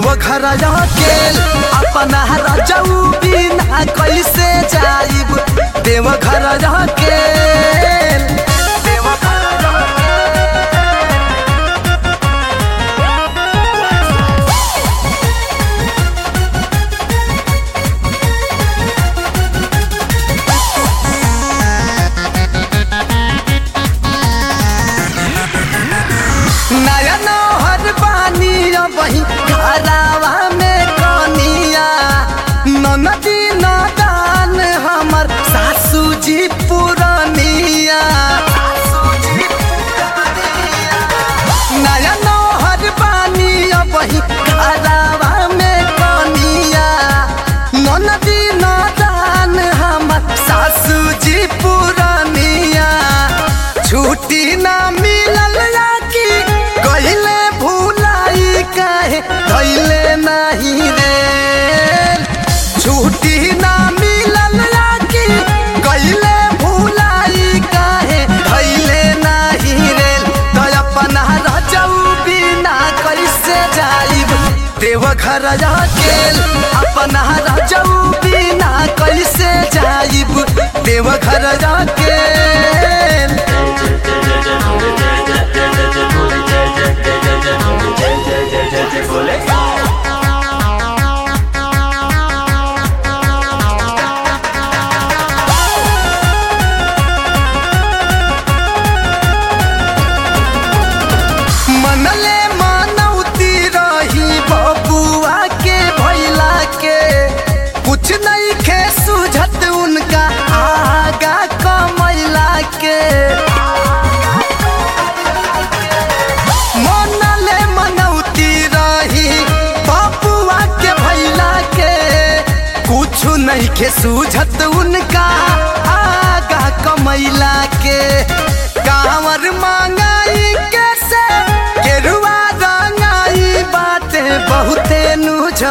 देवघर अकेल अपना रजऊ बिना कैसे जाइब देवघर अकेल देवघर नया नौहर बानी बही घरावा में कनिया ननदी नदान हमर सासू जी पुरनिया नया नौहर बानी बही घरावा में कनिया ननदी नदान हमर सासू जी पुरनिया छुट्टी ना मिलल या कि कहिले भुलाई काहे धैले नहीं रे छुट्टी ना मिलल या कि कहिले भुलाई काहे धैले नहीं रे तो अपना रजऊ बिना कैसे जाइब देवघर अकेल अपना रजऊ बिना कैसे जाइब देवघर अकेल मनले मनौती रही बबुआ के भैला के कुछ नहीं खे सुझत उनका आगा कमैला के मनले मनौती रही बबुआ के भैला के कुछ नहीं खे सुझत उनका आगा कमैला के कांवर मांगाई कैसे गेरुआ रंगाई बातें बहुते नुझ